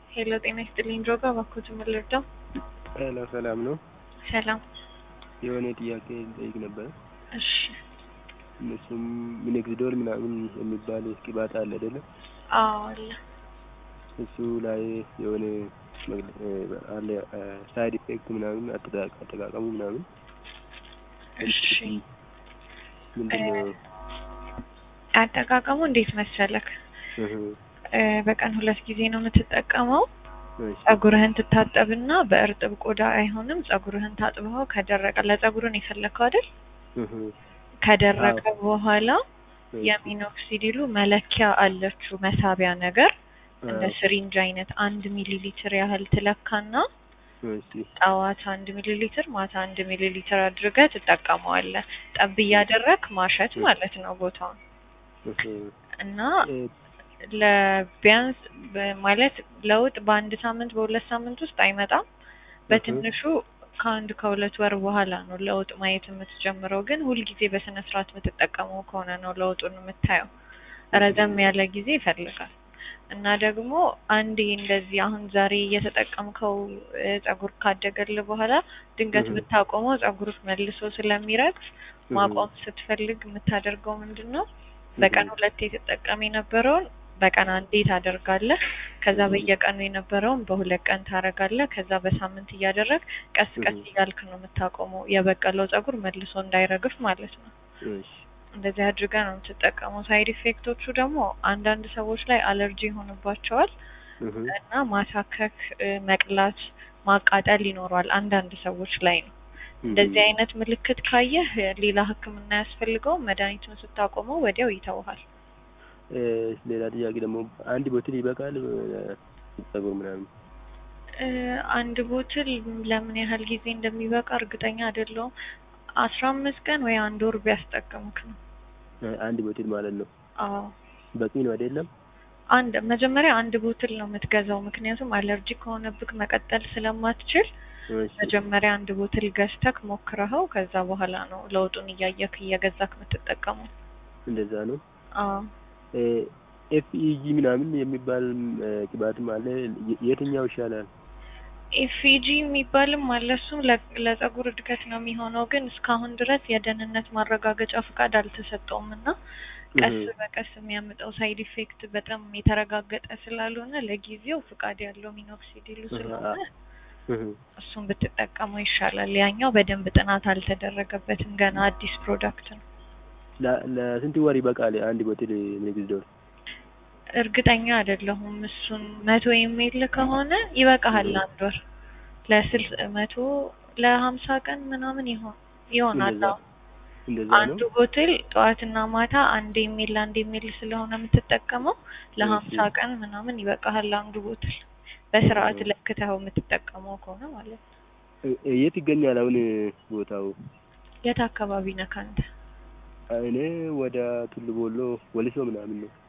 ሄሎ ጤና ይስጥልኝ ድሮጋ እባክዎት ምን ልርዳው? ሄሎ ሰላም ነው። ሰላም። የሆነ ጥያቄ ልጠይቅ ነበረ። እሺ እነሱም ሚኖክሲዲል ምናምን የሚባል ቅባት አለ አይደለ? አዎ አለ። እሱ ላይ የሆነ መግለ- አለ ሳይድ ኢፌክት ምናምን አጠቃ- አጠቃቀሙ ምናምን እሺ ምንድን ነው? አጠቃቀሙ እንዴት መሰለክ? እህ፣ እ፣ በቀን ሁለት ጊዜ ነው የምትጠቀመው። እሺ፣ ጸጉርህን ትታጠብና በእርጥብ ቆዳ አይሆንም። ጸጉርህን ታጥበው ከደረቀ ለጸጉርን የፈለከው አይደል? እህ፣ ከደረቀ በኋላ እሺ፣ የሚኖክሲዲሉ መለኪያ አለችው መሳቢያ ነገር እንደ አዎ፣ ስሪንጅ አይነት አንድ ሚሊ ሊትር ያህል ትለካና እሺ፣ ጠዋት አንድ ሚሊ ሊትር ማታ አንድ ሚሊ ሊትር አድርገህ ትጠቀመዋለህ። ጠብ እያደረግ ማሸት ማለት ነው ቦታውን እህ፣ እና እ፣ ለቢያንስ በ- ማለት ለውጥ በአንድ ሳምንት በሁለት ሳምንት ውስጥ አይመጣም። በትንሹ ከአንድ ከሁለት ወር በኋላ ነው ለውጥ ማየት የምትጀምረው። ግን ሁልጊዜ በስነ ስርዓት የምትጠቀመው ከሆነ ነው ለውጡን የምታየው። ረዘም ያለ ጊዜ ይፈልጋል እና ደግሞ አንዴ እንደዚህ አሁን ዛሬ እየተጠቀምከው እ፣ ጸጉር ካደገልህ በኋላ ድንገት እህ። ብታቆመው ጸጉር መልሶ ስለሚረግፍ ማቆም ስትፈልግ የምታደርገው ምንድን ነው? በቀን ሁለቴ ትጠቀም የነበረውን በቀን አንዴ ታደርጋለህ። ከዛ እህ። በየቀኑ የነበረውን በሁለት ቀን ታደርጋለህ። ከዛ በሳምንት እያደረግ ቀስ ቀስ እህ። እያልክ ነው የምታቆመው የበቀለው ጸጉር መልሶ እንዳይረግፍ ማለት ነው። እሺ፣ እንደዚህ አድርጋ ነው የምትጠቀመው። ሳይድ ኢፌክቶቹ ደግሞ አንዳንድ ሰዎች ላይ አለርጂ ይሆንባቸዋል እህ፣ እና ማሳከክ፣ እ፣ መቅላት፣ ማቃጠል ይኖረዋል አንዳንድ ሰዎች ላይ ነው። እንደዚህ አይነት ምልክት ካየህ ሌላ ሕክምና ያስፈልገው መድኃኒቱን ስታቆመው ወዲያው ይተውሃል። እ፣ ሌላ ጥያቄ ደግሞ አንድ ቦትል ይበቃል እ፣ ጸጉር ምናምን? እ፣ አንድ ቦትል ለምን ያህል ጊዜ እንደሚበቃ እርግጠኛ አይደለሁም። አስራ አምስት ቀን ወይ አንድ ወር ቢያስጠቅምክ ነው። እ፣ አንድ ቦትል ማለት ነው። አዎ በቂ ነው አይደለም? አንድ መጀመሪያ አንድ ቦትል ነው የምትገዛው፣ ምክንያቱም አለርጂ ከሆነብክ መቀጠል ስለማትችል እሺ፣ መጀመሪያ አንድ ቦትል ገዝተክ ሞክረኸው ከዛ በኋላ ነው ለውጡን እያየክ እየገዛክ የምትጠቀመው። እንደዛ ነው። አዎ ኤፍኢጂ ምናምን የሚባል እ፣ ቅባትም አለ። የ- የትኛው ይሻላል? ኤፍጂ የሚባልም አለ። እሱም ለ- ለጸጉር እድገት ነው የሚሆነው፣ ግን እስካሁን ድረስ የደህንነት ማረጋገጫ ፍቃድ አልተሰጠውም እና ቀስ እህ፣ በቀስ የሚያመጣው ሳይድ ኢፌክት በጣም የተረጋገጠ ስላልሆነ ለጊዜው ፍቃድ ያለው ሚኖክሲዲሉ እህ፣ ስለሆነ እህ፣ እሱን ብትጠቀመው ይሻላል። ያኛው በደንብ ጥናት አልተደረገበትም፣ ገና አዲስ ፕሮዳክት ነው። ለ- ለስንት ወር ይበቃል አንድ ቦትል ሚኖክሲዲል? እርግጠኛ አይደለሁም። እሱን መቶ የሚል ከሆነ ይበቃሃል አንድ ወር ለስልስ መቶ ለሀምሳ ቀን ምናምን ይሆን ይሆናል። እንደዛ አዎ። እንደዛ አንዱ ነው። ቦትል ጠዋትና ማታ አንድ የሚል አንድ የሚል ስለሆነ የምትጠቀመው ለሀምሳ እሺ፣ ቀን ምናምን ይበቃሃል አንዱ ቦትል በስርዓት እህ። ለክተኸው የምትጠቀመው ከሆነ ማለት ነው። እ- እ- የት ይገኛል አሁን ቦታው? የት አካባቢ ነህ አንተ? እኔ ወደ ቱሉ ቦሎ ወሊሶ ምናምን ነው።